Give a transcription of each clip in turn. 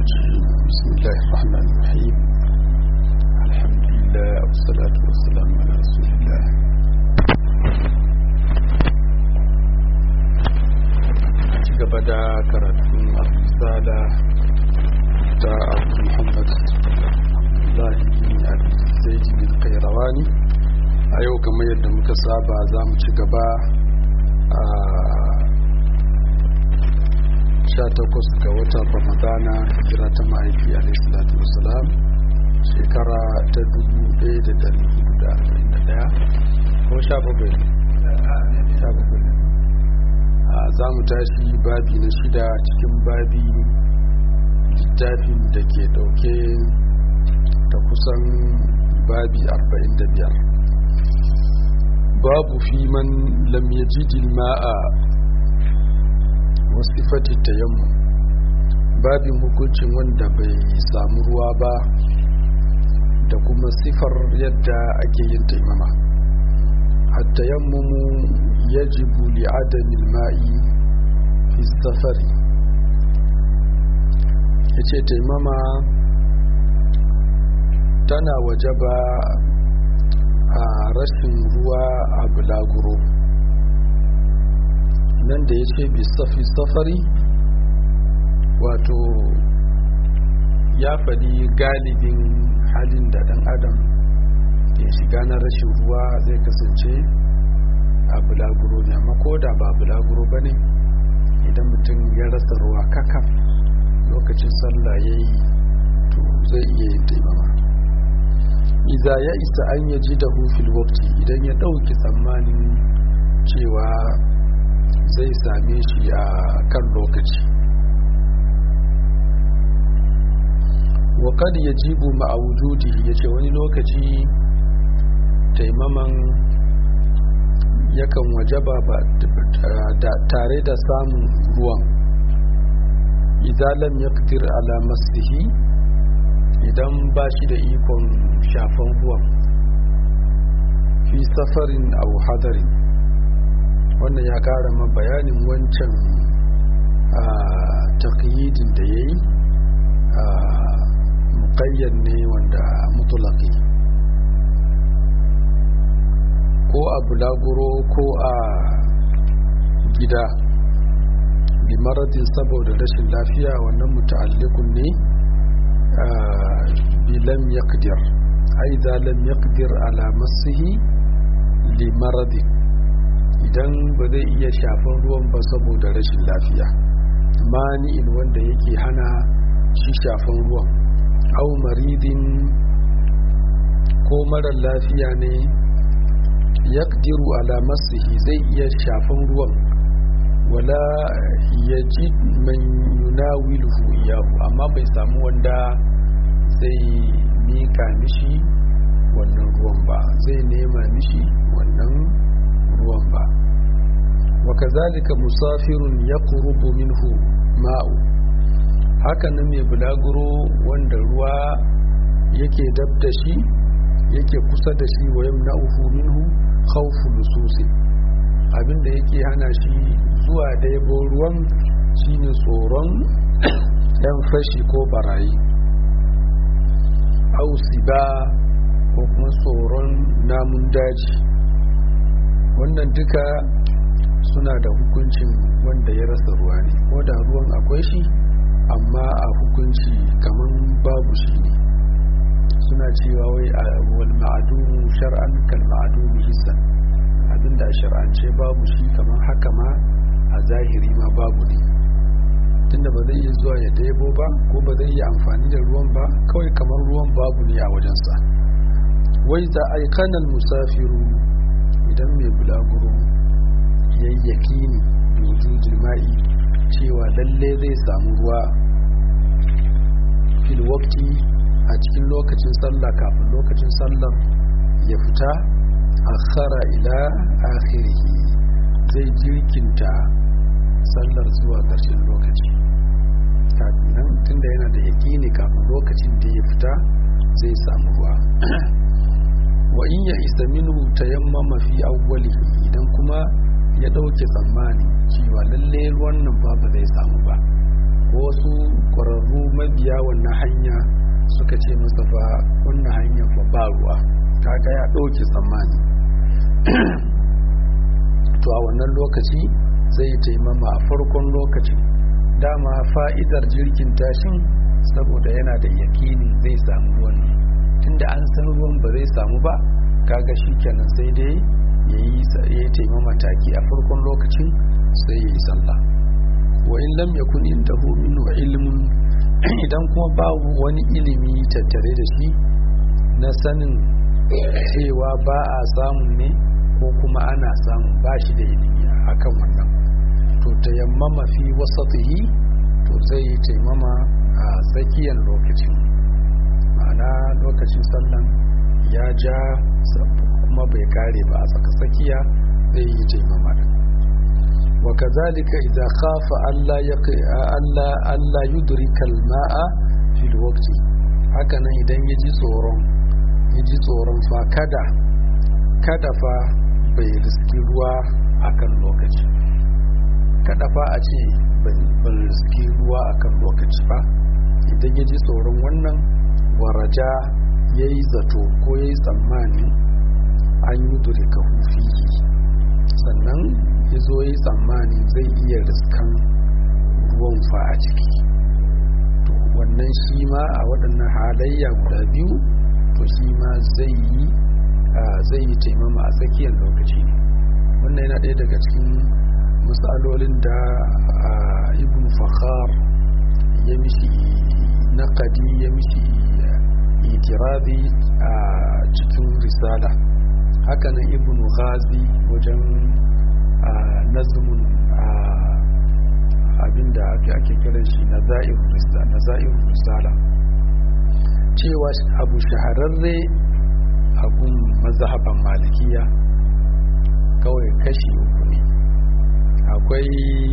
الرجيم بسم الله الرحمن الرحيم الحمد لله والصلاة والسلام على رسول الله gaba da karatun al-risala ta abu muhammad abdullahi bin al-zaidi bin kairawani a yau kamar yadda muka saba za mu ci gaba a 18 ga watan ramadana hijira ta mahaifi alaihissalatu wasalam shekara ta 1441 ko 17 za mu tashi babi na shida cikin babi littafin da ke dauke da kusan babi 45 babu fi man lam yajidil ma'a wasifati tayammu babin hukuncin wanda bai samu ruwa ba da kuma sifar yadda ake yin taimama التيمم يجب لعدم الماء في السفر yace taimama tana wajaba a rashin ruwa a bulaguro nan da ya ce bisafi safari wato ya faɗi galibin halin da ɗan adam ya shiga na rashin ruwa zai kasance a bulaguro ne amma ko da ba bulaguro ba ne idan mutum ya rasa ruwa kakaf lokacin sallah ya yi to zai iya yin taimama iza ya isa an ya ji da hufil wakti idan ya ɗauki tsammanin cewa zai same shi a kan lokaci wa kad yajibu ma'a wujudi yace wani lokaci taimaman yakan wajaba ba tare da samun ruwan idan lam yaqdir ala maslihi idan ba shi da ikon shafan ruwan fi safarin aw hadarin wannan ya kara ma bayanin wancan taqyidin da yayi muqayyad ne wanda mutlaqi ko a bulaguro ko a gida bimaradin saboda rashin lafiya wannan muta'allikun ne bilam yaqdir aiza lam yaqdir ala masihi limaradin idan ba zai iya shafan ruwan ba saboda rashin lafiya mani'in wanda yake hana shi shafan ruwan au maridin ko marar lafiya ne yaqdiru ala masihi zai iya shafan ruwan wala yaji man yunawiluhu iyahu amma bai samu wanda zai mika mishi wannan ruwan ba zai nema mishi wannan ruwan ba wa kazalika musafirun yaqrubu minhu ma'u haka nan mai bulaguro wanda ruwa yake dab da shi yake kusa da shi wa yamna'uhu minhu khawfu lususi abinda yake hana shi zuwa daibo ruwan shine tsoron yan fashi ko barayi ausiba ko kuma tsoron namun daji wannan duka suna da hukuncin wanda ya rasa ruwa ne ko da ruwan akwai shi amma a hukunci kaman babu shi ne suna cewa wai a wal ma'adumu shar'an kal ma'adumu hissan abinda shar'ance babu shi kamar haka ma a zahiri ma babu ne tunda ba zai iya zuwa ya daibo ba ko ba zai iya amfani da ruwan ba kawai kamar ruwan babu ne a wajensa wai za a yi kanal musafiru idan mai bulaguro yayyaki ne domin jima'i cewa lalle zai samu ruwa fil wakti a cikin lokacin sallah kafin lokacin sallar ya fita akhara ila akhirihi zai jirkinta sallar zuwa ƙarshen lokaci kafin nan tunda yana da yaƙini kafin lokacin da ya fita zai samu ruwa wa in ya isa minhu tayammama fi awwalihi idan kuma ya ɗauke tsammani cewa lalle ruwan nan ba ba zai samu ba ko wasu ƙwararru mabiya biya wannan hanya suka ce masa fa wannan hanyar fa ba ruwa kaga ya ɗauke tsammani to a wannan lokaci zai taimama a farkon lokacin dama fa'idar jirgin tashin saboda yana da yakini zai samu ruwan ne tunda an san ruwan ba zai samu ba kaga shi kenan sai dai ya yi taimama taki a farkon lokacin sai ya yi sallah wa in lam yakun indahu minhu ilmun idan kuma babu wani ilimi tattare da shi na sanin cewa ba a samun ne ko kuma ana samun ba shi da ilimi akan wannan to tayammama fi wasatihi to zai yi taimama a tsakiyar lokacin ma'ana lokacin sallan ya ja kuma bai kare ba a tsaka tsakiya zai yi taimama din وكذلك إذا خاف ألا يقع ألا ألا يدرك الماء في الوقت هكذا إذا يجي tsoron yaji tsoron fa kada kada fa bai riski ruwa akan lokaci kada fa a ce ban riski ruwa akan lokaci ba idan ya ji tsoron wannan waraja ya yi zato ko ya yi tsammani an yi durika hufihi sannan ya zo yi tsammani zai iya riskan ruwan fa a ciki to wannan shi ma a waɗannan halayya guda biyu to shi ma zai yi zai yi taimama a tsakiyar lokaci wannan yana ɗaya daga cikin matsalolin da ibn fakhar ya mishi naƙadi ya mishi itirabi a cikin risala hakanan ibn ghazi wajen nazumin abinda ake kiran shi na za'ir risala cewa abu shahararre abun mazhaban malikiya kawai kashi uku ne akwai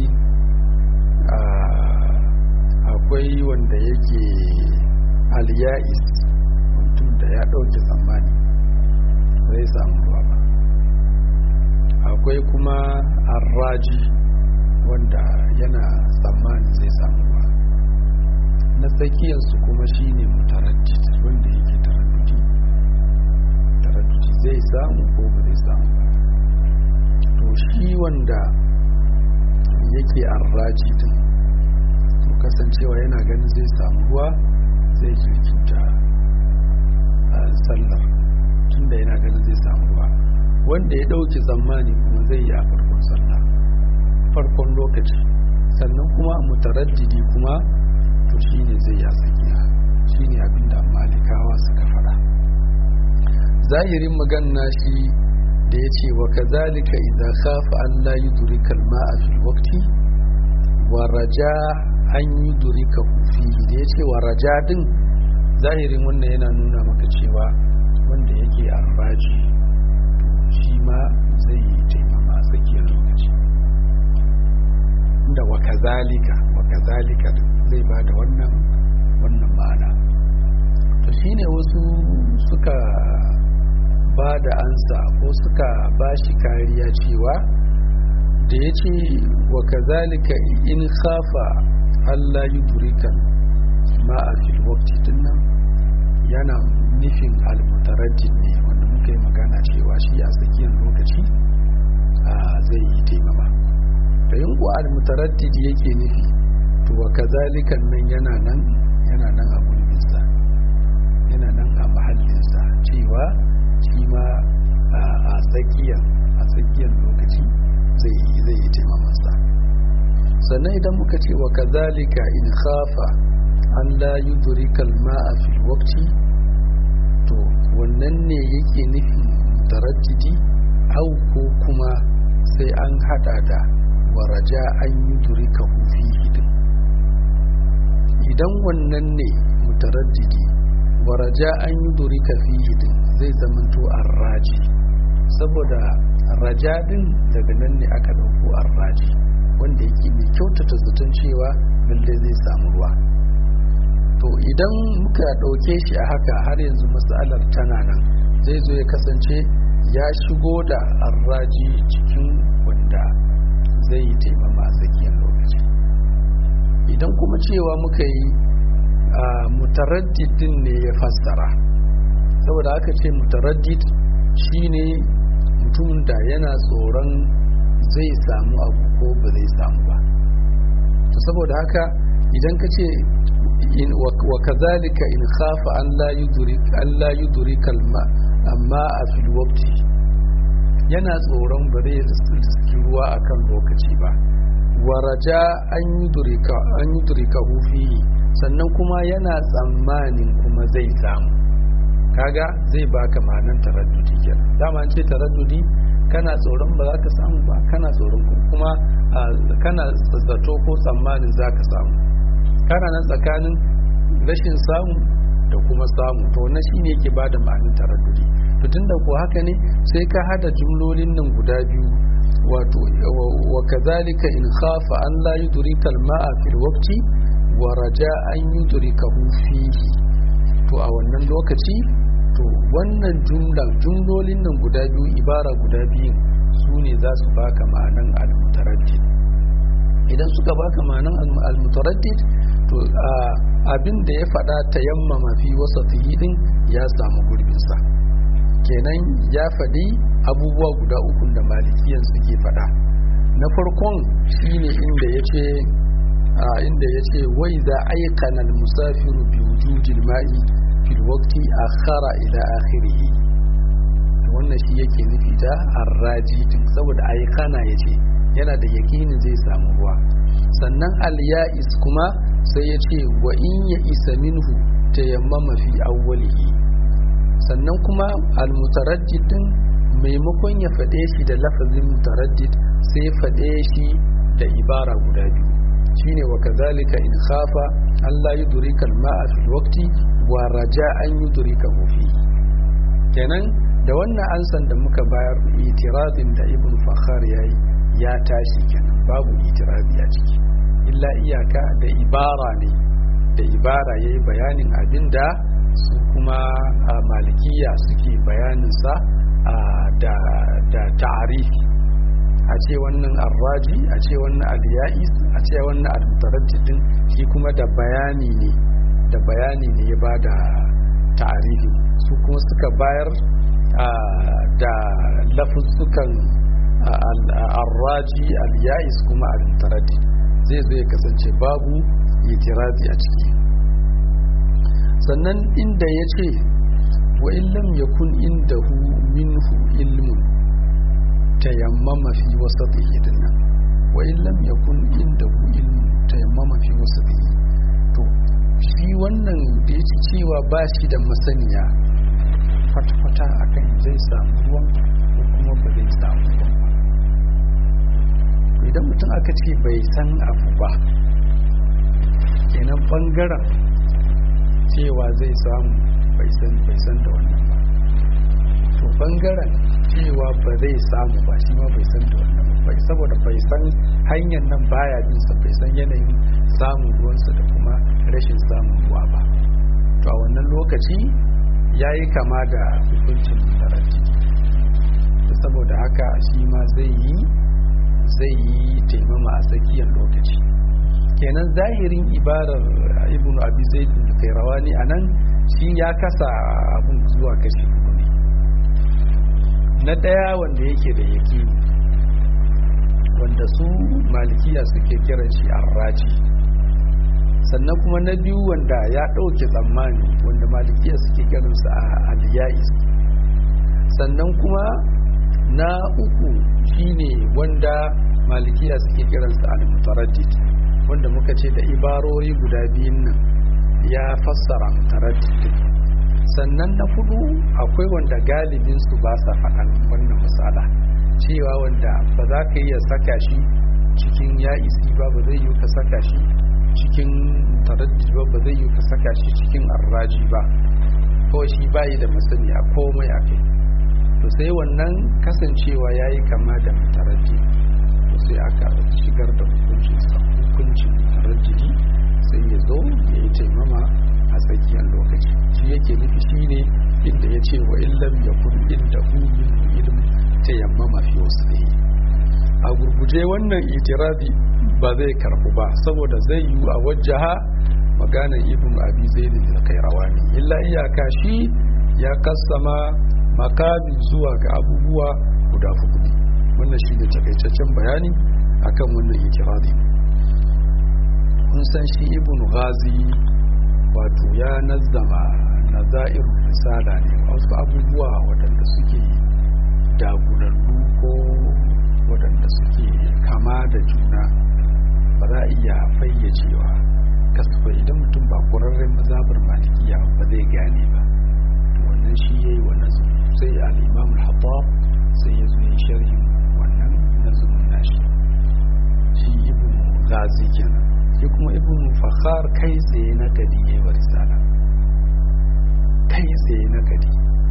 akwai wanda yake aliya'is mutum da ya ɗauke tsammani zai samu ruwa ba akwai kuma arraji wanda yana tsammani zai samu ruwa na tsakiyarsu kuma shine mutaraddid wanda yake taraddudi taraddudi zai samu ko ba zai samu ba to shi wanda yake arraji din to kasancewa yana ganin zai samu ruwa zai jirkinta sallar tunda yana ganin zai samu ruwa wanda ya ɗauki tsammani kuma zai yi a farkon sallah farkon lokaci sannan kuma mutaraddidi kuma to shine zai ya tsakiya shine abinda malikawa suka faɗa zahirin magana shi da ya ce wa kazalika idza khafa an la yudrika al-ma'a fil waqti wa raja an yudrika fihi da ya ce wa raja din zahirin wannan yana nuna maka cewa wanda yake arraji shi ma zai yi taimama a tsakiyar lokaci da wa kazalika wa kazalika zai ba da wannan wannan ma'ana to shine wasu suka ba da ansa ko suka ba shi kariya cewa da ya ce wa kazalika in khafa Allah yi durikan ma a fil wakti dinnan yana nufin almutaraddid ne wanda muka yi magana cewa shi a tsakiyar lokaci zai yi taimama da yin ku almutaraddid yake nufi to wa kazalikan nan yana nan yana nan a gurbinsa yana nan a mahallinsa cewa shi ma a tsakiyar a tsakiyar lokaci zai yi zai yi taimamansa sannan idan muka ce wa kazalika in khafa an la yudrikal ma'a fil waqti to wannan ne yake nufin taraddidi au ko kuma sai an hada da waraja an yudrika fi hidin idan wannan ne mutaraddidi waraja an yudrika fi hidin zai zamanto arraji saboda rajadin daga nan ne aka dauko arraji wanda yake mai kyautata zaton cewa lalle zai samu ruwa to idan muka ɗauke shi a haka har yanzu matsalar tana nan zai zo ya kasance ya shigo da arraji cikin wanda zai yi taimama a tsakiyar lokaci idan kuma cewa muka yi a mutaraddidin ne ya fassara saboda aka ce mutaraddid shine mutum da yana tsoron zai samu abu ko ba zai samu ba to saboda haka idan ka ce wa kazalika in khafa an la yudrik an la yudrik alma amma a fil waqti yana tsoron ba zai riski ruwa akan lokaci ba wa raja an yudrika an yudrika fihi sannan kuma yana tsammanin kuma zai samu kaga zai baka ma'anan taraddudi kenan dama an ce taraddudi kana tsoron ba za ka samu ba kana tsoron kuma kana zato ko tsammanin za ka samu kana nan tsakanin rashin samu da kuma samu to na shi ne ke ba da ma'anin taraddudi to tunda ko haka ne sai ka hada jumlolin nan guda biyu wato wa kazalika in khafa an la yudrika al-ma'a fil waqti wa raja an yudrikahu fihi to a wannan lokaci to wannan jumlan jumlolin nan guda biyu ibara guda biyu su ne za su baka ma'anan al-mutaraddid idan suka baka ma'anan al-mutaraddid to abin da ya faɗa tayammama fi wasatihi din ya samu gurbinsa kenan ya faɗi abubuwa guda uku da malikiyan suke faɗa na farkon shine inda ya ce inda ya ce wai za aikana musafiru bi wujudil ma'i fil waqti akhara ila akhirih wannan shi yake nufi da arraji din saboda aikana yace yana da yakinin zai samu ruwa sannan al-ya'is kuma sai ya ce wa in ya isa minhu tayammama fi awwalihi sannan kuma al-mutaraddid din maimakon ya faɗe shi da lafazin mutaraddid sai faɗe shi da ibara guda biyu shine wa kazalika in khafa Allah yudrika al-ma'a fil waqti wa raja an yudrika fi kenan da wannan ansan da muka bayar itirazin da ibn fakhar yayi ya tashi kenan babu itirazi a ciki illa iyaka da ibara ne da ibara yayi bayanin abinda su kuma a malikiya suke bayaninsa da da ta'arifi a ce wannan arraji a ce wannan aliyais a ce wannan almutaraddidin shi kuma da bayani ne da bayani ne ya bada ta'arifi su kuma suka bayar da lafuzzukan arraji aliyais kuma almutaraddid zai zo ya kasance babu itirazi a ciki sannan inda ya ce wa illam yakun indahu minhu ilmun tayammama fi wasatihi dinnan wa illam yakun indahu ilmun tayammama fi wasatihi to shi wannan da yake cewa ba shi da masaniya kwata-kwata akan zai samu ruwan ko kuma ba zai samu ruwan ba idan mutum aka ce bai san abu ba kenan bangaren cewa zai samu bai san da wannan ba to bangaren cewa ba zai samu ba shi ma bai san da wannan ba saboda bai san hanyar nan baya bin sa bai san yanayin samun ruwansa da kuma rashin samun ruwa ba to a wannan lokaci ya yi kama da hukuncin mutaranci saboda haka shi ma zai yi zai yi taimama a tsakiyar lokaci kenan zahirin ibarar ibn abi zaid al-qayrawani anan shi ya kasa abun zuwa kashi hudu ne na daya wanda yake da yakini wanda su malikiya suke kiran shi arraji sannan kuma na biyu wanda ya ɗauke tsammani wanda malikiya suke kiransa a aliyais sannan kuma na uku shine wanda malikiya suke kiransa al-mutaraddid wanda muka ce da ibarori guda biyun nan ya fassara mutaraddid sannan na fudu akwai wanda galibin su ba sa faɗan wannan misala cewa wanda ba za ka iya saka shi cikin ya isi ba ba zai yi ka saka shi cikin taraddid ba ba zai yi ka saka shi cikin arraji ba ko shi bayi da masani a komai a kai to sai wannan kasancewa ya yi kama da mutaraddid to sai aka shigar da hukuncin hukuncin mutaraddidi sai ya zo ya yi taimama a tsakiyar lokaci shi yake nufi shi ne inda ya ce wa illam ya kun inda min ilm ta yammama fi wasu da a gurguje wannan itirazi ba zai karbu ba saboda zai yi a wajaha maganar ibn abi zaid al-qayrawani illa iyaka shi ya kassama makamin zuwa ga abubuwa guda hudu wannan shi ne takaitaccen bayani akan wannan ikirari kun san shi ibn ghazi wato ya nazzama nazair risala ne wasu abubuwa waɗanda suke dagulallu ko waɗanda suke kama da juna ba za a iya fayyacewa kasfa idan mutum ba ƙwararren mazabar malikiya ba zai gane ba wannan shi ya yi wa nazumi sai al'imam al-hattab sai ya zo ya sharhi wannan nazumin nashi shi ibn gazi kenan shi kuma ibn fakhar kai tsaye na gadi ya yi wa risala kai tsaye na gadi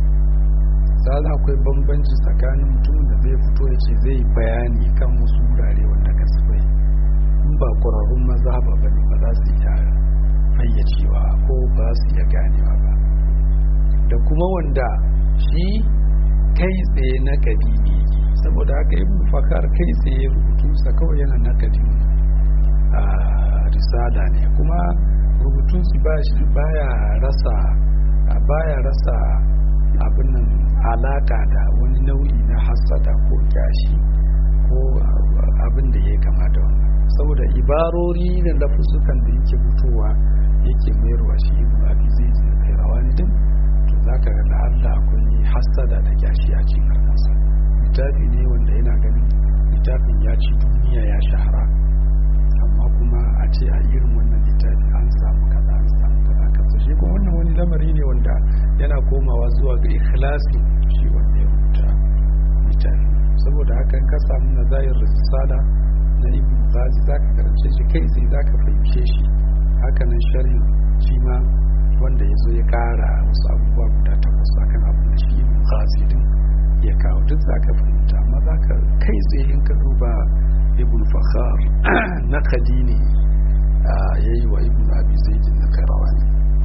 sai akwai bambanci tsakanin mutumin da zai fito ya ce zai bayani kan wasu wurare wanda kasfai in ba ƙwararrun mazhaba ba ne ba za su iya fayyacewa ko ba su iya ganewa ba da kuma wanda shi kai tsaye na kadi ne saboda haka ibn fakar kai tsaye rubutunsa kawai yana na kadi a risala ne kuma rubutunsu baya rasa baya rasa abin nan alaka da wani nau'i na hasada ko kyashi ko abin da ya kama da wannan saboda ibarori da lafusukan da yake fitowa yake mayarwa shi ibn abi zaid da kairawani din to zaka ga da Allah akwai hasada da kyashi a cikin harkarsa littafi ne wanda yana ganin littafin ya ci duniya ya shahara amma kuma a ce a irin wannan littafi an samu kaza an samu kaza kaza shi kuma wannan wani lamari ne wanda yana komawa zuwa ga ikhlasi shi wanda ya rubuta littafi saboda haka ka samu nazayar risala na ibn ghazi zaka karance shi kai sai zaka fahimce shi haka nan sharhin shi ma wanda ya zo ya kara wasu abubuwa guda takwas akan abin da shi ibn ghazi din ya kawo duk zaka fahimta amma zaka kai tsaye in ka duba ibn fakhar na kadini yayi wa ibn abi zaid na karawani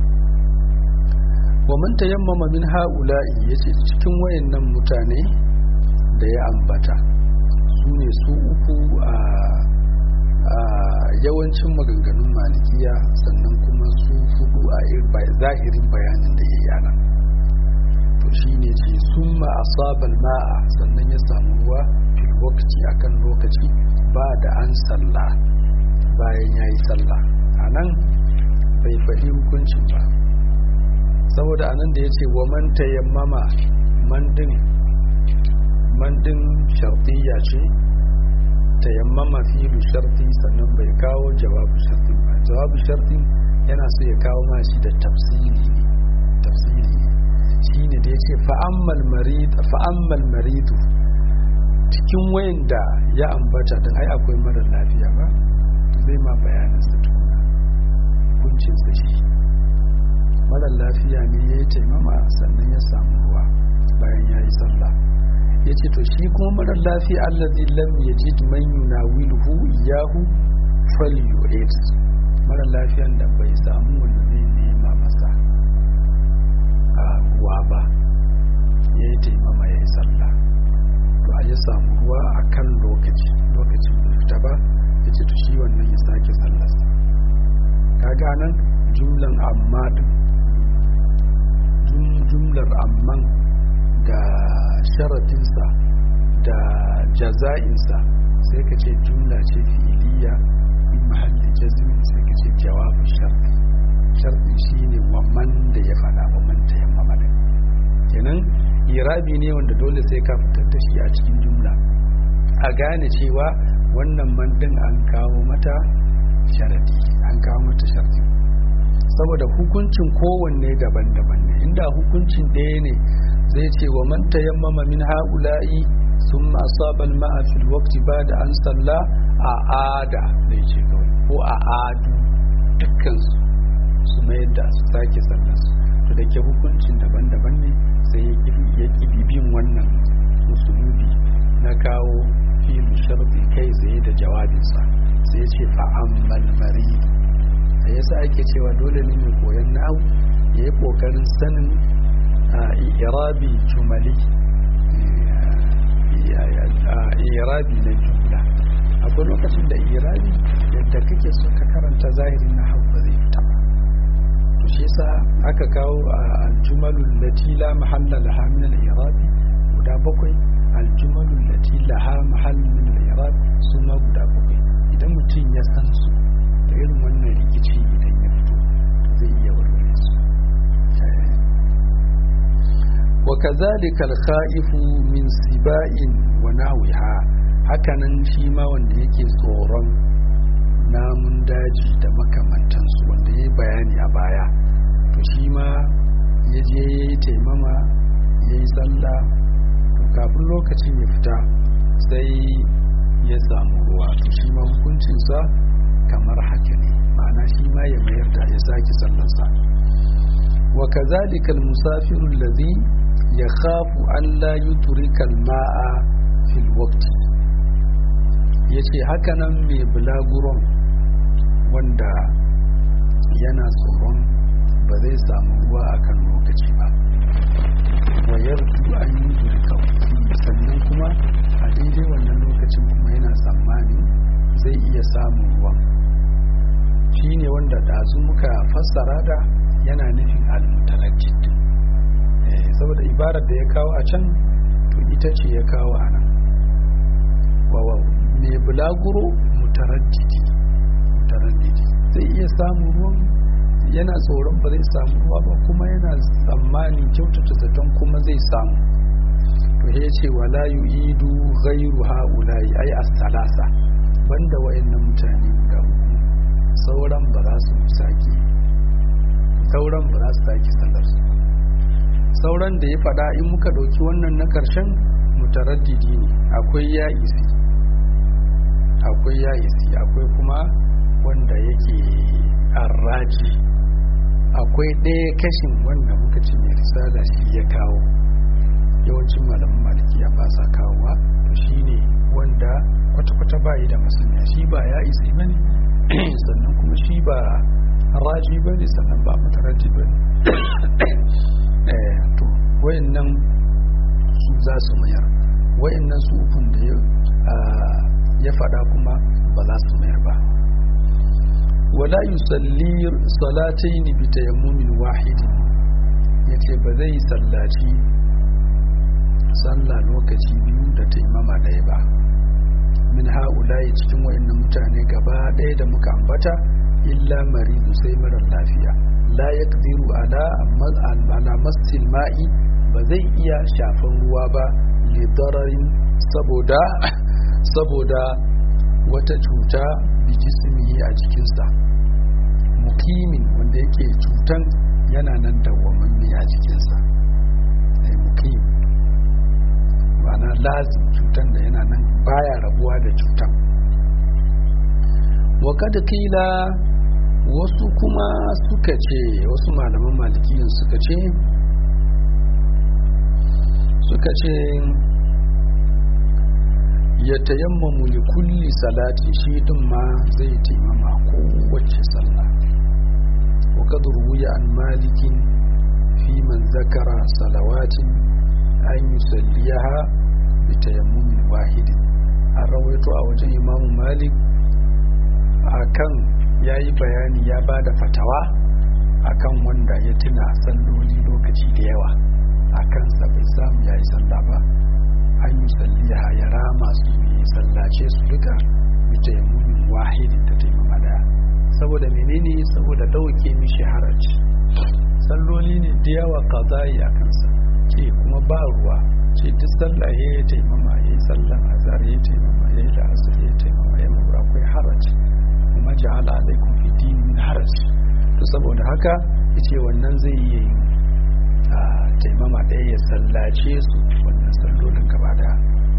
wa man tayammama min ha'ula'i yace cikin wayannan mutane da ya ambata su ne su uku a yawancin maganganun malikiya sannan kuma su hudu a zahirin bayanin da ya yana to shi ne ce sun ma'asabar ma'a sannan ya samu ruwa fil lokaci akan lokaci ba da an salla bayan ya yi salla a nan bai fahi hukuncin ba saboda anan da ya ce wa man tayammama mandin mandin shartiyya ce tayammama filu sharti sannan bai kawo jawabu sharti ba jawabu sharti yana so ya kawo ma shi da tafsiri ne tafsiri ne shine da yace fa'ammal marid fa'ammal maridu cikin wayanda ya ambata din ai akwai mara lafiya ba zai ma bayanin sa tukuna kuncin sa shi mara lafiya ne ya yi taimama sannan ya samu ruwa bayan ya yi sallah ya ce to shi kuma mara lafiya allazi lam yajid man yunawiluhu iyahu falyu'id mara lafiyan da bai samu wanda zai nema masa a ruwa ba ya yi taimama ya yi sallah to a ya samu ruwa a kan lokaci lokacin da fita ba ya ce to shi wannan ya sake sallarsa kaga nan jumlan amma din jumlar amman da sharatinsa da jaza'insa sai ka ce jumla ce fi'iliya in mahallin jazmin sai ka ce jawabin sharti sharti shine waman da ya fada waman ta yamma mada kenan irabi ne wanda dole sai ka fitar da shi a cikin jumla a gane cewa wannan mandin an kawo mata sharadi an kawo mata sharadi saboda hukuncin kowanne daban-daban ne inda hukuncin ɗaya ne zai ce wa man tayammama min ha'ula'i sun asabal ma'a fil waqti ba da an salla a ada zai ce kawai ko a adu dukkan su su mayar da su sake sallar su to da ke hukuncin daban-daban ne sai ya kibi bin wannan musulubi na kawo filu sharfi kai tsaye da jawabinsa sai ya ce fa'ammal maridu da yasa ake cewa dole ne mai koyon na'u ya yi kokarin sanin irabi jumali irabi na jumla akwai lokacin da irabi yadda kake so ka karanta zahirin na hau ba zai fita ba sa aka kawo aljumalul lati la mahalla laha min al-i'rab guda bakwai aljumalul lati laha mahall min al-i'rab su ma guda bakwai idan mutum ya san su da irin wannan rikici idan ya fito zai iya warware su wa kazalika al-kha'ifu min siba'in wa nahwiha hakanan shi ma wanda yake tsoron namun daji da makamantansu wanda ya yi bayani a baya to shi ma ya je ya yi taimama ya yi sallah to kafin lokacin ya fita sai ya samu ruwa to shi ma hukuncinsa kamar haka ne ma'ana shi ma ya mayar da ya sake sallarsa wa kazalika al-musafiru allazi yakhafu an la yutrika al-ma'a fil waqti yace haka nan mai bulaguron wanda yana tsoron ba zai samu ruwa a kan lokaci ba wayar an yi zurka sannan kuma a daidai wannan lokacin kuma yana tsammani zai iya samun ruwan shi ne wanda ɗazu muka fassara da yana nufin almutalajjid saboda ibarar da ya kawo a can to ita ce ya kawo a nan mai bulaguro mutarajjidi mutaraddidi zai iya samun ruwan yana tsoron ba zai samu ruwa ba kuma yana tsammanin kyautata zaton kuma zai samu to ya ce wala yu'idu ghairu haula'i ai as-salasa banda wayannan mutane guda uku sauran ba za su sake sauran ba za su sake sallar su sauran da ya faɗa in muka ɗauki wannan na ƙarshen mutaraddidi ne akwai ya isi akwai ya isi akwai kuma wanda yake arraji akwai ɗaya kashin wanda muka ce mai risala shi ya kawo yawancin malaman malikiya ba sa kawowa to shi ne wanda kwata-kwata ba da masaniya shi ba ya isi ba ne sannan kuma shi ba raji ba ne sannan ba mataraji ba ne to wayannan su za su mayar wayannan su ukun da ya faɗa kuma ba za su mayar ba wala yusalli salataini bi tayammumin wahidin yace ba zai sallaci sallah lokaci biyu da taimama ɗaya ba min ha'ula'i cikin wayannan mutane gaba ɗaya da muka ambata illa maridu sai marar lafiya la yaqdiru ala ala masil ma'i ba zai iya shafan ruwa ba li dararin saboda saboda wata cuta bi jismihi a jikinsa mukimin wanda yake cutan yana nan dawwamamme a jikinsa mukim ma'ana lazim cutan da yana nan baya rabuwa da cutan wa kada kila wasu kuma suka ce wasu malaman malikiyin suka ce suka ce ya tayammamu li kulli salati shi din ma zai taimama kowace sallah wa kad ruwiya an malikin fi man zakara salawatin an yusalliyaha bi tayammumin wahidin an rawaito a wajen imamu malik akan yayi bayani ya bada fatawa akan wanda ya tuna salloli lokaci da yawa akan sa bai samu yayi sallah ba an yi salliya ya rama su yi sallace su duka bita ya mumin wahidin ta taimama daya saboda menene saboda dauke mishi haraji salloli ne da yawa kazayi a kansa ce kuma ba ruwa ce duk sallah ya yi taimama ya yi sallan azhar ya yi taimama ya yi la'asar ya yi taimama ya mura akwai haraji kuma ja'ala alaikum fi din min haraji to saboda haka yace wannan zai iya yin taimama ɗaya ya sallace su wannan sallolin gaba daya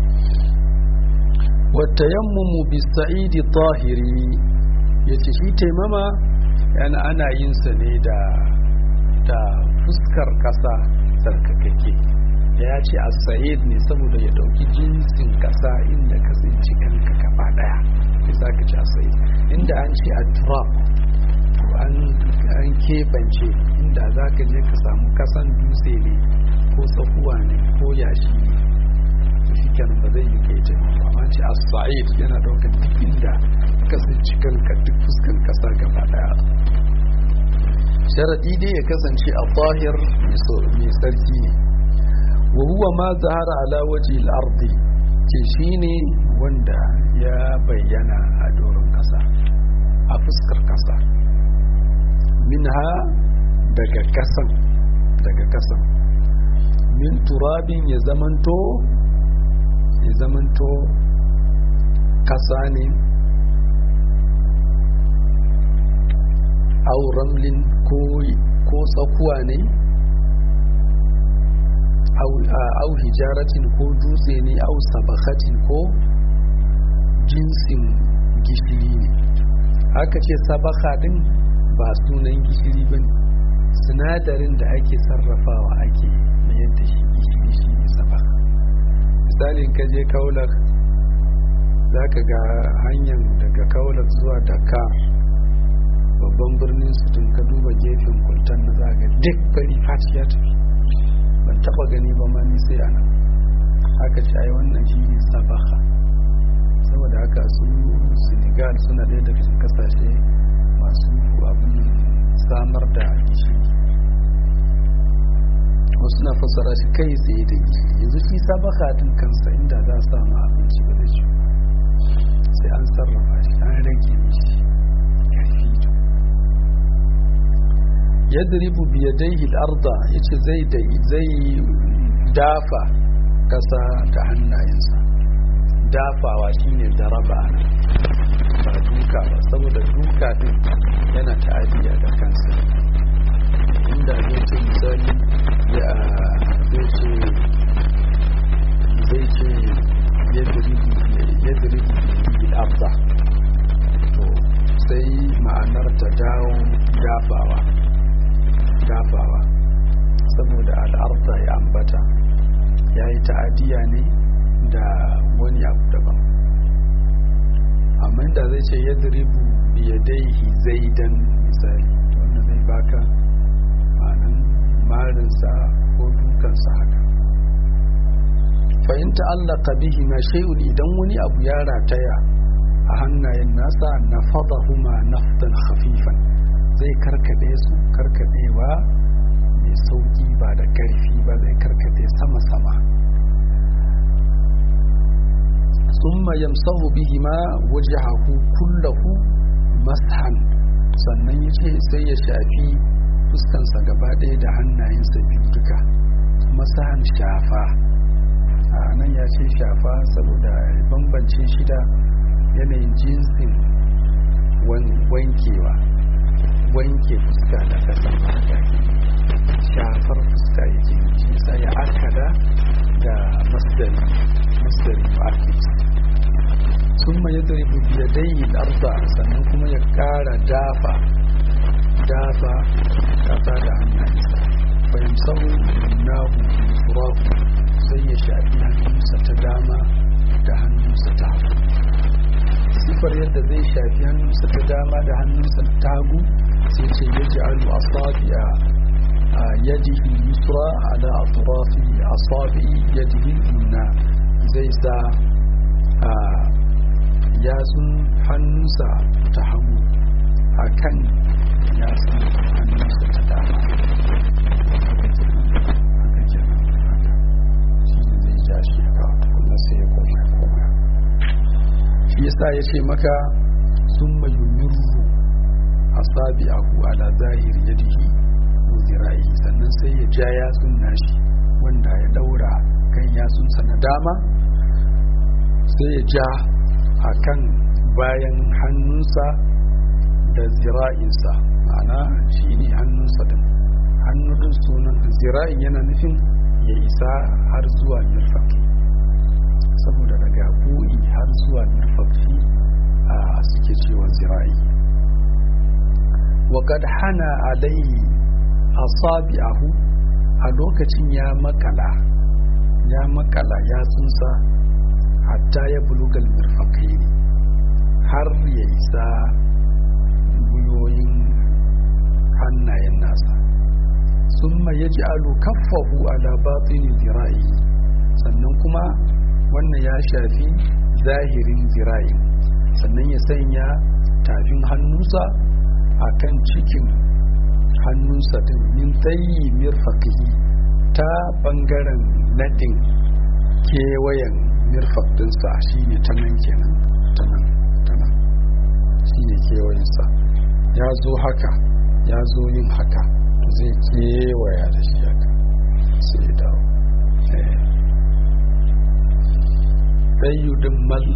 wata yammumu bisa'idi tahiri ya ce shi taimama yana ana yin sa ne da da fuskar ƙasa tsarkakake da ya ce a sa'id ne saboda ya ɗauki jinsin ƙasa inda ka tsinci kanka gaba daya ya sa ka ci a sa'id inda an ce a turab an keɓance inda za ka je ka samu kasan dutse ne ko tsakuwa ne ko yashi ne to shi kenan ba zai yi kai ce amma ce a sa'id yana daukar duk inda ka tsinci kanka duk fuskan kasa gaba daya sharaɗi dai ya kasance a zahir mai sarki ne wa huwa ma zahara ala waje al-ardi ce shine wanda ya bayyana a doron kasa a fuskar kasa minha daga kasan daga kasan min turabin ya zamanto ya zamanto kasa ne au ramlin ko tsakuwa ne au hijaratin ko dutse ne au sabakatin ko jinsin gishiri ne haka ce sabaka din ba sunan gishiri ba ne sinadarin da ake sarrafawa ake mayar da shi gishiri shi ne sabaka misalin ka je kaular za ka ga hanyar daga kaular zuwa dakar babban birnin su tun ka duba gefen kultan na za ga duk bari fati ya tafi ban taba gani ba ma ni sai ana haka ce ai wannan shi ne sabaka saboda haka su senegal suna ɗaya daga cikin kasashe masu abin samar da gishiri wasu na fassara shi kai tsaye da gishiri yanzu shi sabaka din kansa inda za a samu abinci ba zai ci sai an sarrafa shi an rage mishi karfi yadribu biyadaihi al-arda yace zai da zai dafa kasa da hannayensa dafawa shine daraba ba duka ba saboda duka din yana ta'adiya da kansa inda zai ce misali ya zai ce zai ce yadribu yadribu al-arda to sai ma'anar ta dawo dafawa dafawa saboda al'arda ya ambata ya yi ta'adiyya ne da wani abu daban amma da zai ce ya diribu biyadaihi zaidan misali wanda zai baka ma'anin marinsa ko dukansa haka fahimta allaka bihi ma shay'un idan wani abu ya rataya a hannayen nasa na fadahuma naftan khafifan zai karkade su karkadewa mai sauki ba da karfi ba zai karkade sama-sama summa yamsahu bihima wajhahu kullahu mashan sannan yace sai ya shafi fuskansa gaba ɗaya da hannayensa biyu duka masahan shafa a nan ya ce shafa saboda bambance shida yanayin jinsin wankewa wanke fuska da kasan fata shafar fuska yake shi sai ya akada da masdari masdari mu'akkid sun ma yadribu bi yadayhi al-arda sannan kuma ya kara dafa dafa kasa da hannayensa fa yamsahu nahu turab sai ya shafi hannunsa ta dama da hannunsa ta hagu sifar yadda zai shafi hannunsa ta dama da hannunsa ta hagu sai ce ya ji alu asabi a yadihi yusra ala atrafi asabi yadihi yumna zai sa a yatsun hannunsa ta hagu a kan yatsun hannunsa ta dama haka kenan haka shi ne zai ja shi haka kuma sai ya koma koma shi yasa ya ce maka sun mayumirru asabi'ahu ala zahiri yadihi wa zira'ihi sannan sai ya ja yatsun nashi wanda ya daura kan yatsunsa na dama sai ya ja a kan bayan hannunsa da zira'insa ma'ana shi ne hannunsa din hannu din sunan zira'in yana nufin ya isa har zuwa mirfaki saboda daga bu'i har zuwa mirfaki a suke cewa zira'i وقد hana alaihi asabi'ahu a lokacin ya makala ya makala ya tsunsa hatta ya bulugal mirfakai har ya isa guyoyin hannayen nasa summa ya ji alu kaffahu ala batini zira'i sannan kuma wannan ya shafi zahirin zira'i sannan ya sanya tafin hannunsa a kan cikin hannunsa din min tsayi mirfakihi ta bangaren nadin kewayen mirfak dinsa shine ta nan kenan ta nan ta nan shine kewayensa ya zo haka ya zo yin haka to zai kewaya da shi haka sai ya dawo tsayu din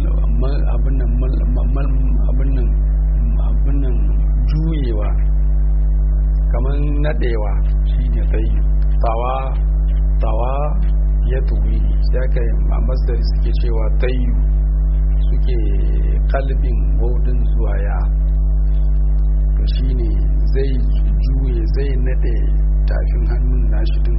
abin nan juyewa kamar nadewa shine tsayu tawa tawa ya tuwi sai aka yi a masdari suke cewa tsayu suke kalbin waudin zuwa ya to shine zai juye zai nade tafin hannun nashi din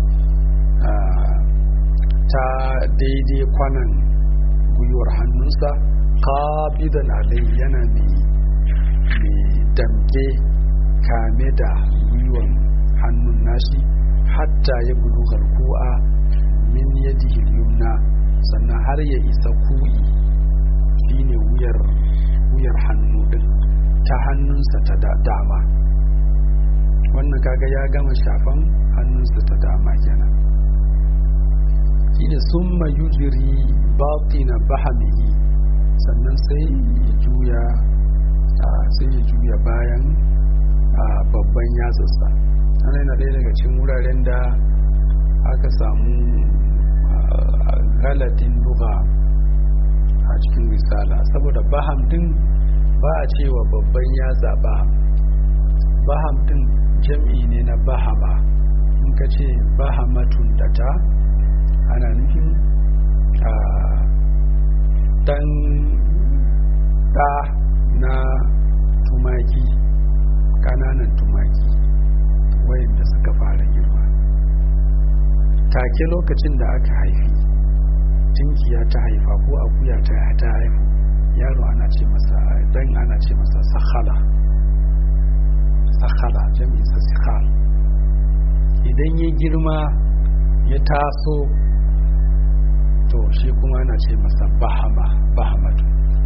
ta daidai kwanan gwiwar hannunsa kabidan alai yana mai damke kame da gwiwar hannun nashi hatta ya bulu ku'a min yadihi yumna sannan har ya isa ku'i shine wuyar wuyar hannu din ta hannunsa ta dama wannan kaga ya gama shafan hannunsa ta dama kenan shine summa yujri batina bahamihi sannan sai ya juya sai ya juya bayan babban yatsarsa ana yana ɗaya daga cikin wuraren da aka samu galadin luga a cikin risala saboda baham din ba a cewa babban yatsa baham baham din jam'i ne na bahama in ka ce bahamatun da ta ana nufin a dan da na tumaki kananan tumaki wayanda suka fara girma take lokacin da aka haifi tinkiya ta haifa ko akuya ta ta haifu yaro ana ce masa dan ana ce masa sakhala sakhala jami'in sa sikhal idan ya girma ya taso to shi kuma ana ce masa bahama bahamatu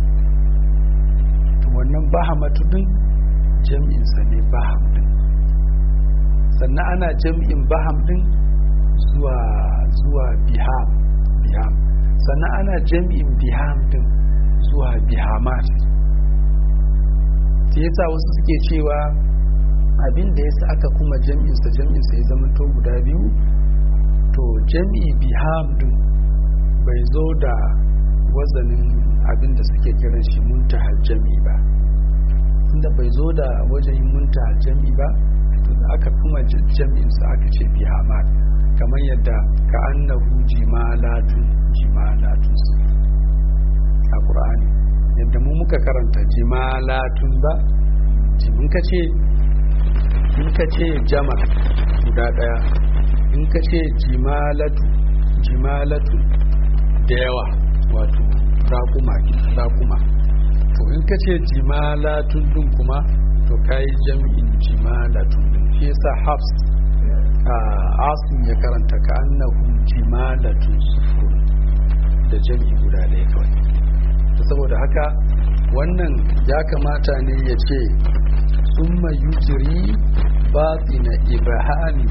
to wannan bahamatu din jami'insa ne baham din sannan ana jami'in baham din zuwa zuwa biham biham sannan ana jami'in biham din zuwa bihamat ta yasa wasu suke cewa abin da yasa aka kuma jami'insa jami'insa ya zama to guda biyu to jami'i biham din bai zo da wazanin abin da suke kiran shi muntahar jami'i ba inda bai zo da wajen muntahar jami'i ba to da aka kuma jami'insa aka ce bihamat kamar yadda ka annahu jimalatun jimalatun su a ƙur'ani yadda mu muka karanta jimalatun ba in ka ce in ka ce jama guda ɗaya in ka ce jimalatu jimalatu da yawa wato raƙuma raƙuma to in ka ce jimalatun din kuma to kai jam'in jimalatun din shi yasa hafs asim ya karanta ka annahu jimalatun sufur da jam'i guda ɗaya kawai saboda haka wannan ya kamata ne ya ce summa yujri batina ibhami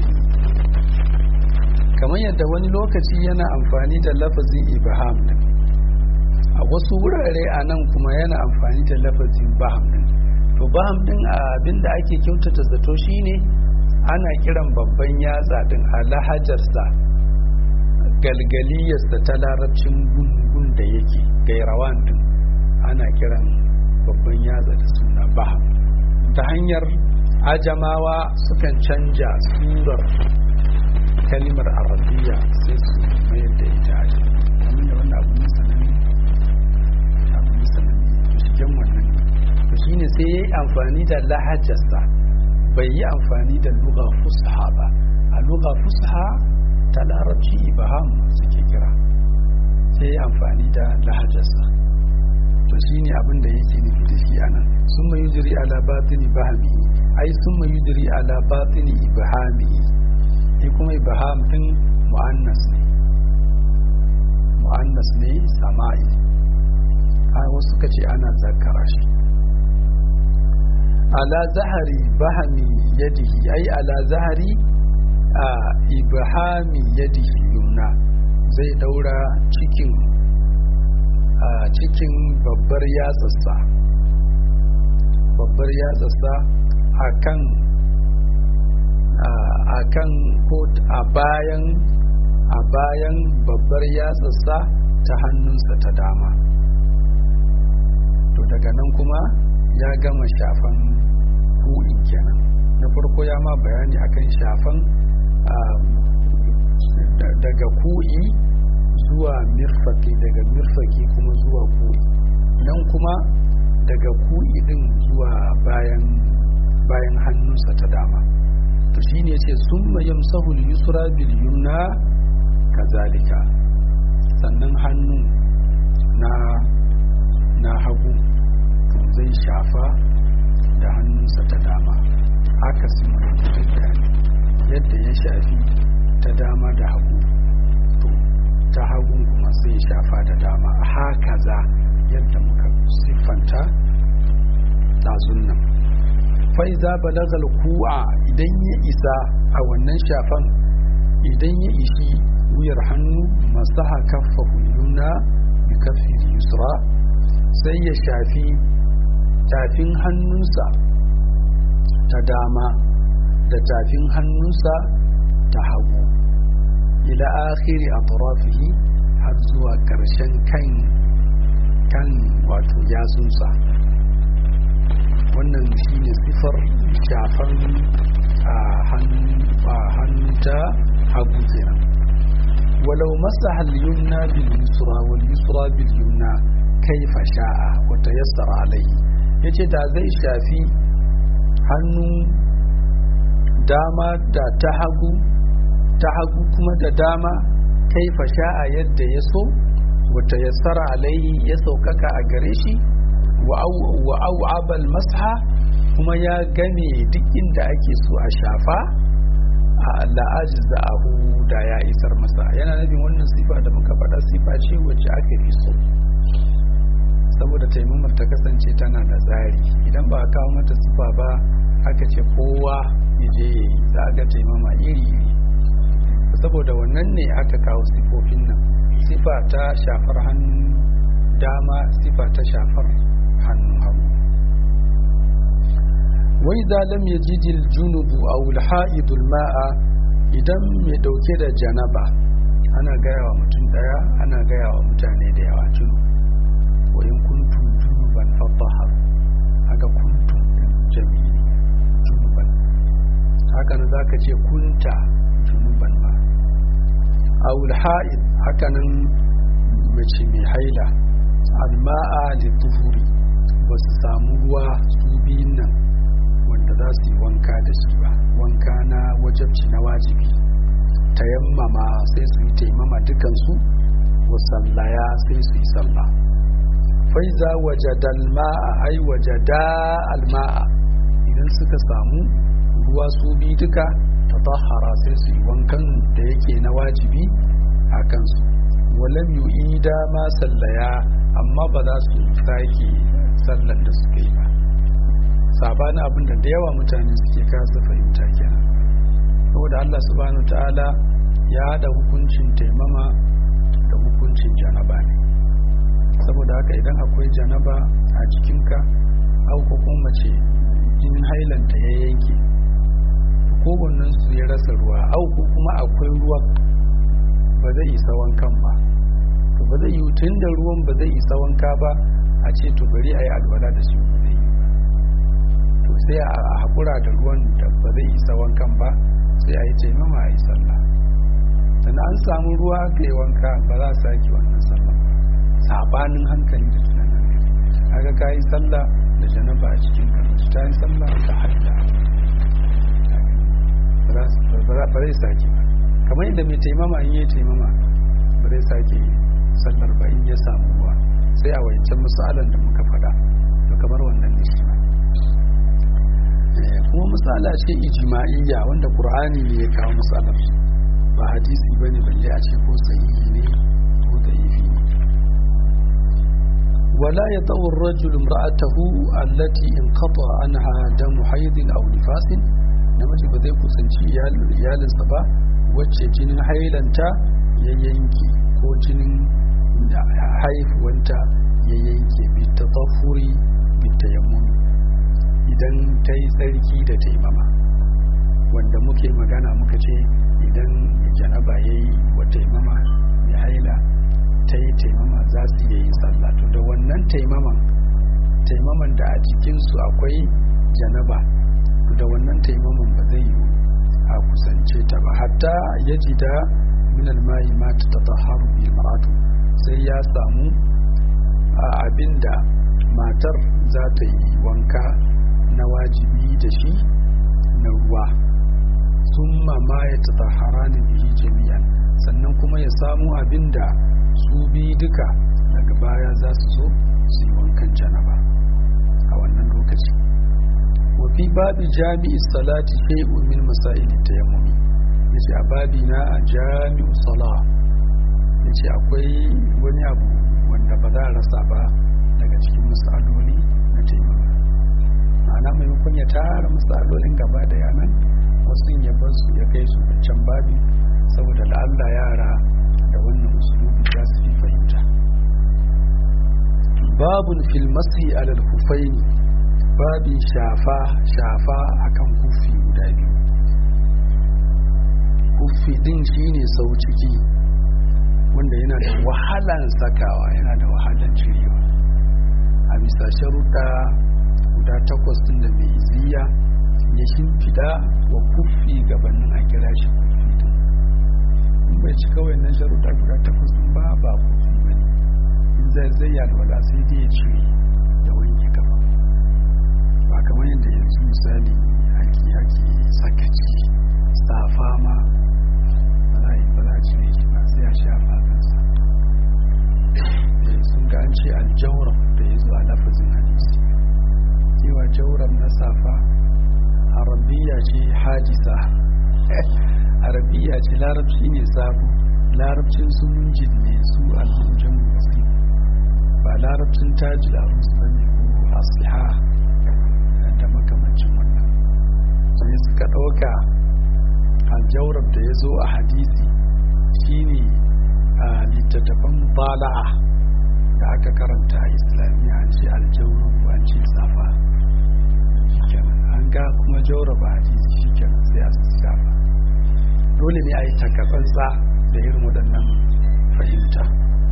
kamar yadda wani lokaci yana amfani da lafazin ibham din a wasu wurare a nan kuma yana amfani da lafazin baham din to baham din abinda ake kyautata zato shine ana kiran babban yatsa din a lahajarsa galgaliyarsa ta larabcin gungun da yake gairawan din ana kiran babban yatsa da suna baham ta hanyar ajamawa sukan canja surar kalimar arabiya sai su mayar da ita a kamar da wannan abu sananne abu sananne to shigen wannan to shine sai ya yi amfani da lahajarsa bai yi amfani da lugha fusha ba a lugha fusha ta larabci ibaham suke kira sai ya amfani da lahajarsa to shine abin da yake nufi da shi anan sun mai yujiri ala batini bahami ai sun mai yujiri ala batini ibahami shi kuma ibaham din mu'annas ne mu'annas ne sama'i a wasu suka ce ana zakara shi ala zahari bahami yadihi ai ala zahari a ibhami yadihi yumna zai daura cikin a cikin babbar yatsarsa babbar yatsarsa a kan a kan ko a bayan a bayan babbar yatsarsa ta hannunsa ta dama to daga nan kuma ya gama shafan ku'in kenan na farko ya ma bayani akan shafan daga ku'i zuwa mirfaki daga mirfaki kuma zuwa ku'i nan kuma daga ku'i din zuwa bayan bayan hannunsa ta dama to shine ce summa yamsahu al-yusra bil yumna kazalika sannan hannu na na hagu to zai shafa da hannunsa ta dama haka sun yadda ya shafi ta dama da hagu to ta hagun kuma sai shafa da dama haka za yadda muka siffanta ɗazun nan faiza balagal ku'a idan ya isa a wannan shafan idan ya ishi wuyar hannu masaha kaffa yumna bi kaffi yusra sai ya shafi tafin hannunsa ta dama da tafin hannunsa ta hagu ila akhiri atrafihi har zuwa ƙarshen kan kan wato yatsunsa wannan shine sifar shafan a hannu ta hagu kenan walau masaha al-yumna bil yusra wal yusra bil yumna kaifa sha'a wa tayassara alayhi yace da zai shafi hannu dama da ta hagu ta hagu kuma da dama kaifa sha'a yadda ya so wa tayassara alayhi ya saukaka a gare shi wa au'abal masha kuma ya game duk inda ake so a shafa a la'ajiz da ahu da ya isar masa yana nufin wannan sifa da muka faɗa sifa ce wacce aka fi so saboda taimamar ta kasance tana da tsari idan ba a kawo mata sifa ba aka ce kowa ya je ya yi za ga taimama iri iri saboda wannan ne aka kawo sifofin nan sifa ta shafar hannun dama sifa ta shafar hannun hagu wai za lam yajid al-junubu aw al-ha'id al-ma'a idan mai dauke da janaba ana gaya wa mutum daya ana gaya wa mutane da yawa junub wa in kuntum junuban fatahhar haka kuntum jami'i junuban haka nan zaka ce kunta junuban ma aw al-ha'id haka nan mace mai haila al-ma'a li-tuhuri ba su samu ruwa su biyun nan wanda za su yi wanka da shi ba wanka na wajabci na wajibi tayammama sai su yi taimama dukansu wa sallaya sai su yi sallah faiza wajada alma'a ai wajada alma'a idan suka samu ruwa su bi duka tatahara sai su yi wankan da yake na wajibi a kansu walam yu'ida ma sallaya amma ba za su sake sallan da suka yi ba sabanin abin da da yawa mutane suke kasa fahimta kenan saboda Allah subhanahu ta'ala ya haɗa hukuncin taimama da hukuncin janaba ne saboda haka idan akwai janaba a jikinka au ko kuma mace jinin hailanta ya yanke kowannen su ya rasa ruwa au ko kuma akwai ruwa ba zai isa wankan ba to ba zai yi tun da ruwan ba zai isa wanka ba a ce to bari a yi alwala da shi ba zai yi to sai a haƙura da ruwan da ba zai isa wankan ba sai a yi taimama a yi sallah sannan an samu ruwa ka yi wanka ba za a sake wannan sallah sabanin hankali da tunanin haka ka yi sallah da janaba a cikin kamar ta yi sallah da haila ba zai sake ba kamar yadda mai taimama in yi taimama ba zai sake sallar ba in ya samu ruwa sai a wancan misalan da muka faɗa to kamar wannan ne shi kuma misala ce ijma'iyya wanda qur'ani ne ya kawo misalar ba hadisi bane balle a ce ko sahihi ne ko da'ifi ne ولا يطأ الرجل امرأته التي انقطع عنها دم حيض أو نفاس namiji ba zai kusanci iyalinsa ba wacce jinin hailanta ya yanke ko jinin haifuwanta ya yanke bita tsafuri bita yammuni idan ta yi tsarki da taimama wanda muke magana muka ce idan janaba ya yi wa taimama ya haila ta yi taimama za su iya yin sallah to da wannan taimaman taimaman da a cikinsu akwai janaba to da wannan taimaman ba zai yi a kusance ta ba hatta ya ji da minal mayi ma ta tataharu bi maratu sai ya samu a abinda matar za ta yi wanka na wajibi da shi na ruwa summa ma ya tatahara ne bihi jami'an sannan kuma ya samu abinda su bi duka daga baya za su zo su yi wankan janaba a wannan lokaci wafi babi jami'i salati shay'un min masaili tayammumi yace a babi na a jami'u salah yace akwai wani abu wanda ba za a rasa ba daga cikin masaloli na taimama ma'ana maimakon ya tara masalolin gaba da yanan wasu ya bar su ya kai su can babi saboda la'alla yara da wannan usulubi za su fi fahimta babun fil masi alal kufaini babin shafa shafa akan kufi guda biyu kufi din shine sau ciki wanda yana da wahalan sakawa yana da wahalan cirewa a bisa sharuɗa guda takwas din da mai ziya ya shimfida wa kufi gabanin a kira shi kufi din in bai ci kawai na sharuɗa guda takwas din ba ba kufi ba ne in zai zai yalwala sai dai ya cire da wanke kafa ba kamar yadda yanzu misali ake ake sakaci safa ma ba za a cire shi ba sai a shafa kansa sun ga an ce aljawar da ya zo a lafazin hadisi cewa jawar na safa arabiya ce hajisa arabiya ce larabci ne sabo larabcin su munjin ne su almunjan musu ba larabcin tajil a musu ba ne ko asiha da makamancin wannan sai suka ɗauka aljawar da ya zo a hadisi shine a littattafan bala'a da aka karanta a islamiyya an ce aljawar an ce safa an ga kuma jawar ba hadisi shi kenan sai a safa dole ne a yi takatsantsa da irin waɗannan fahimta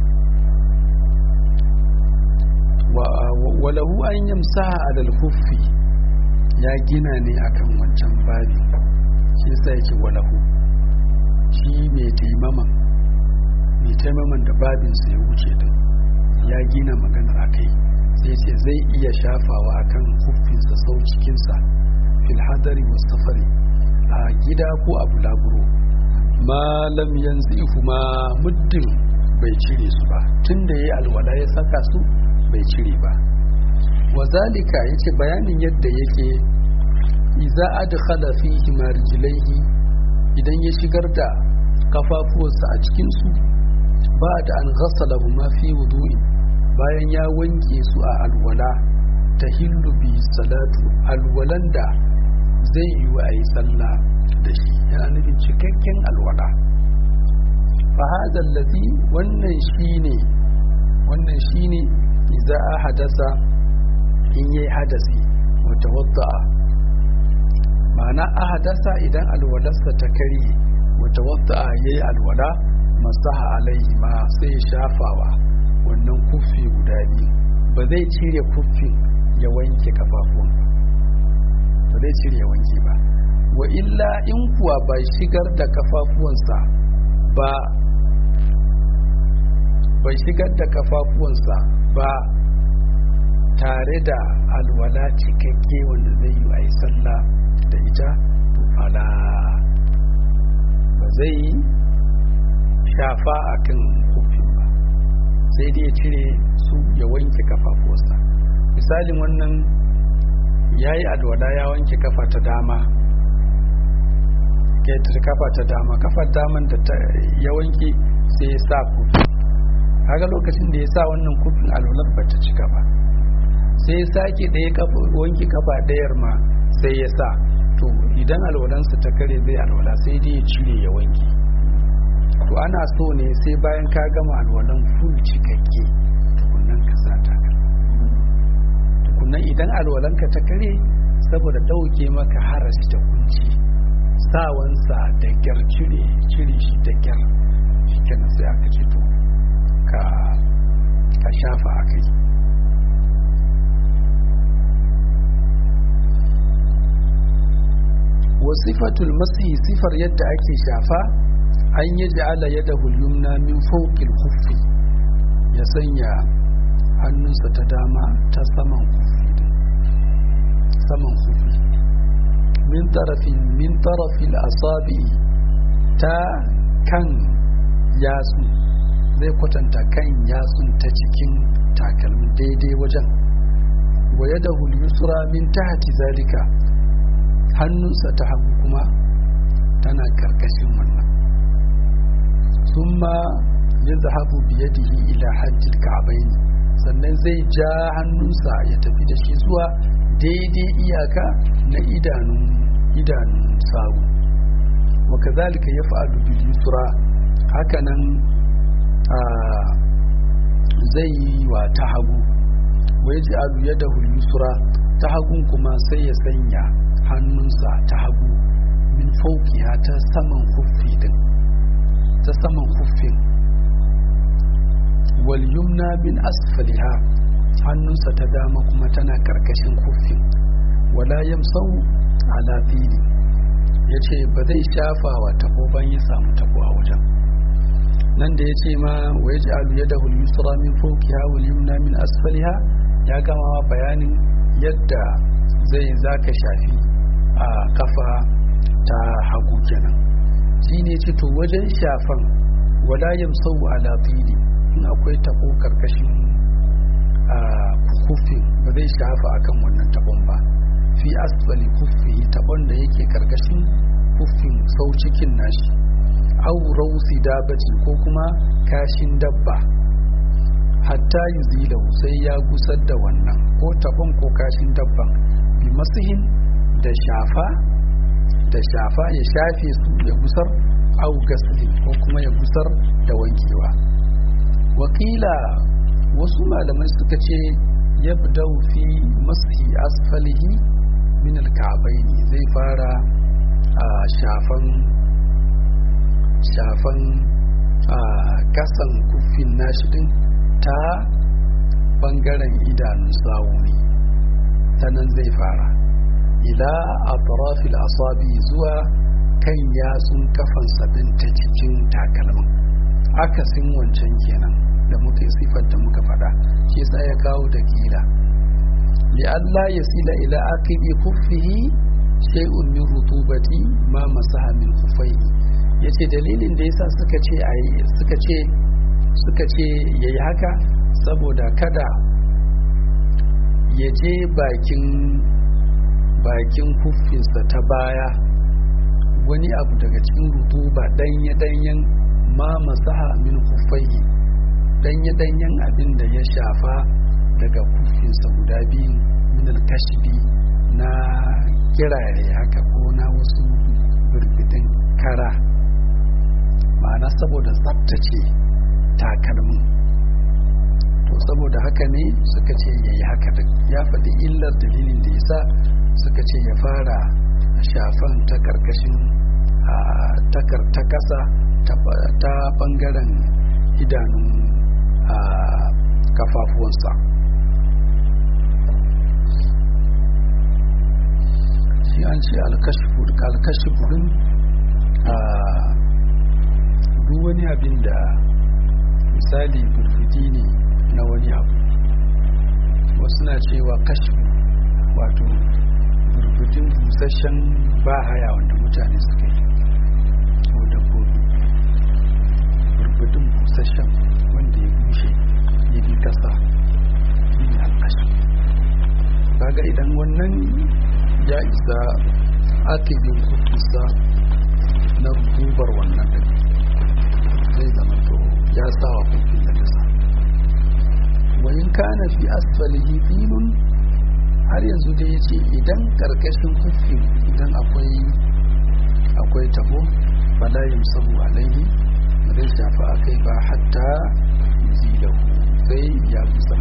walahu an yamsa alal huffi ya gina ne akan wancan babi shi sa yake walahu shi mai taimaman mai taimaman da babinsa ya wuce din ya gina maganar akai sai ce zai iya shafawa akan huffinsa sau cikinsa fil hadari mustafari a gida ko a bulaguro malam yanzu ma muddin bai cire su ba tun da ya yi alwala ya saka su bai cire ba wazalika yace bayanin yadda yake iza adkhala fihi marjilaihi idan ya shigar da kafafuwarsa a cikin su ba da an ghassala ma fi wudu'i bayan ya wanke su a alwala tahillu bi salatu alwalan da zai yi wa ayi sallah da shi yana nufin cikakken alwala fa hadha allazi wannan shine wannan shine idza hadasa in yayi hadasi wa tawadda ma'ana ahadasa idan alwalarsa ta kare wa tawadda yayi alwala masaha alaihi ma sai shafawa wannan kufi guda biyu ba zai cire kufin ya wanke kafafun ba zai cire ya wanke ba wa illa in kuwa ba shigar da kafafuwansa ba bai shigar da kafafuwansa ba tare da alwala cikakke wanda zai yi a yi sallah da ita to fala ba zai yi shafa a kan kufin ba sai dai ya cire su ya wanke kafafuwarsa misalin wannan ya yi alwala ya wanke kafa ta dama kafa ta dama kafar daman da ya wanke sai ya sa kufi kaga lokacin da ya sa wannan kufin alwalar ba ta cika ba sai ya sake ɗaya wanki kafa ɗayar ma sai ya sa to idan alwalansa ta kare zai alwala sai dai ya cire ya wanki to ana so ne sai bayan ka gama alwalan full cikakke tukunnan ka sa takalmi tukunnan idan alwalanka ta kare saboda ɗauke maka harashi da kunci sawansa da kyar cire cire shi da kyar shi kenan sai aka ce to ka ka shafa a kai wasifatul masi sifar yadda ake shafa an yi ja'ala yadda hulyumna min fauƙil huffi ya sanya hannunsa ta dama ta saman huffi saman huffi min tarafin min tarafin asabi ta kan yatsu zai kwatanta kan yatsun ta cikin takalmi daidai wajen wa yadda hulyusra min tahti zalika hannunsa ta hagu kuma tana karkashin wannan summa ya zahabu biyadihi ila hajjil ka'abaini sannan zai ja hannunsa ya tafi da shi zuwa daidai iyaka na idanun idanun sawu wa kazalika yaf'alu bil yusra hakanan zai yi wa ta hagu wa yaj'alu yadahu yusra ta hagun kuma sai ya sanya hannunsa ta hagu min faukiya ta saman huffi din ta saman huffin wal yumna min asfaliha hannunsa ta dama kuma tana karkashin huffin wala yamsau ala fili yace ba zai shafa wa tabo ban ya samu tabo a wajen nan da yace ma wa yaj'alu yadahu al-yusra min fawqiha wal yumna min asfaliha ya gama bayanin yadda zai zaka shafi a kafa ta hagu kenan shi ne ce to wajen shafan wala yamsau ala fili in akwai tabo karkashin a kufin ba zai shafa akan wannan tabon ba fi asfali kufi tabon da yake karkashin kufin sau cikin nashi au rausi dabaci ko kuma kashin dabba hatta yuzilahu sai ya gusar da wannan ko tabon ko kashin dabban bi masihin da shafa da shafa ya shafe su ya gusar au gasli ko kuma ya gusar da wankewa wakila wasu malamai suka ce ya fi mashi asfalihi min alka'abaini zai fara a shafan shafan a kasan kufin nashi din ta bangaren idanun sawu ne ta nan zai fara ila atrafil asabi zuwa kan yatsun kafan sabin ta cikin takalmin akasin wancan kenan da muka sifar da muka faɗa shi yasa ya kawo da kila li Allah ya sila ila aqibi kuffihi shay'un min rutubati ma masaha min kuffaihi yace dalilin da yasa suka ce ayi suka ce suka ce yayi haka saboda kada ya je bakin bakin kuffinsa ta baya wani abu daga cikin rutuba danye-danyen ma masaha min kuffaihi danye-danyen abin da ya shafa daga kuffinsa guda biyu min alkashbi na kirare haka ko na wasu birbitin kara ma'ana saboda tsabtace takalmin to saboda haka ne suka ce ya yi haka ya faɗi illar dalilin da ya sa suka ce ya fara shafan ta karkashin ta kasa ta bangaren idanun kafafuwansa shi an ce alkashifudin duk wani abin da misali burfiti ne na wani abu wasu na cewa kashi wato burbutin busasshen ba haya wanda mutane suka yi ko dabbobi burbutin busasshen wanda ya bushe ya bi kasa shi ne alkashi kaga idan wannan ya isa akibin kutusa na rubar wannan da zai zama to ya sa wa kufin da kasa kana fi asfalihi filun har yanzu dai yace idan karkashin kufi idan akwai akwai tabo fala yamsahu alaihi zai shafa akai ba hatta yuzilahu sai ya musa